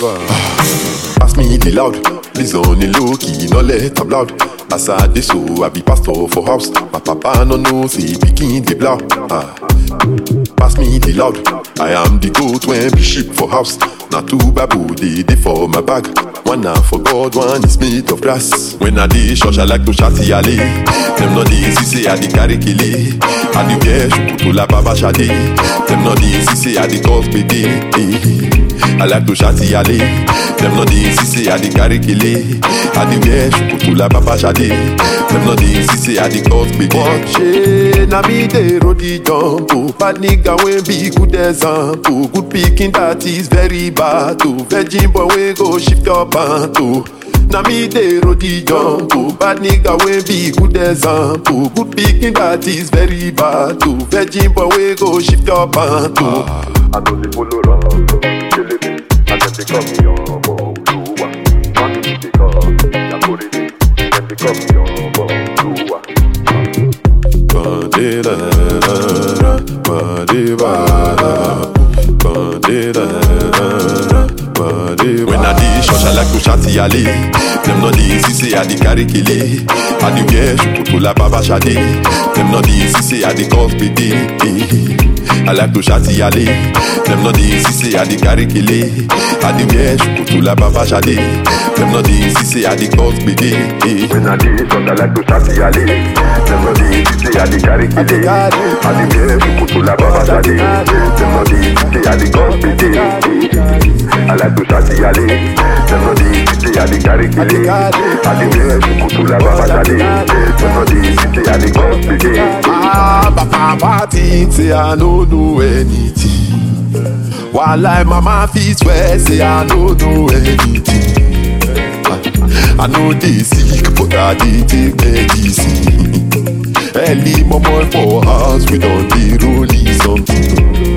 Whatever. Pass me the loud. Please on the low key, no let am loud. As I dey so, I be pastor for house. My papa no know say pikin dey blow. Ah. Pass me the loud. I am the goat when be sheep for house. Na two babu dey dey for my bag. One na for God, one is made of grass. When I dey church, I like to shout yale. Them no dey see say I dey carry kele. I dey wear shukutu la baba shade. Them no dey see say I dey cause gbege. Eh. I like to shout yale. Them no dey see say I dey carry kele. I dey wear shukutu la baba shade. Them no dey see say I dey cause gbege. Watch na me dey roll the jump. Oh, bad nigga wey be good example. Good pikin that is very bad. Oh, virgin boy wey go shift your pant. Oh. Na me dey roll the jump. Oh, bad nigga wey be good example. Good pikin that is very bad. Oh, virgin boy wey go shift your pant. Oh. I know they follow around, killing me. And then they call me on Oluwa. Man, they call Yakuri. Then they call me on Oluwa. Ba-de-da-da-da, ba-de-ba-da, ba-de-da-da-da, ba-de-ba. When I dey church, I like to shout yale. Them no dey see say I dey carry kele. I dey wear shukutu la baba shade. Them no dey see say I dey cause gbege. Eh. I like to shout yale. Them no dey see say I dey carry kele. I dey wear shukutu la baba shade. Them no dey see say I dey cause gbege. Eh. When I dey short, I like to shout yale. Them no dey say I dey carry kele. I dey wear shukutu la baba shade. Them no dey say I dey cause gbege. I like to shout yale. Them no dey say I dey carry kele. I dey wear shukutu la baba shade. Them no dey say I dey cause gbege. Ah, Papa think say I no do anything. While like mama fit swear say I no do anything. Ah, I know they sick, but I dey take medicine. Early mama for house, we don't dey rolling something.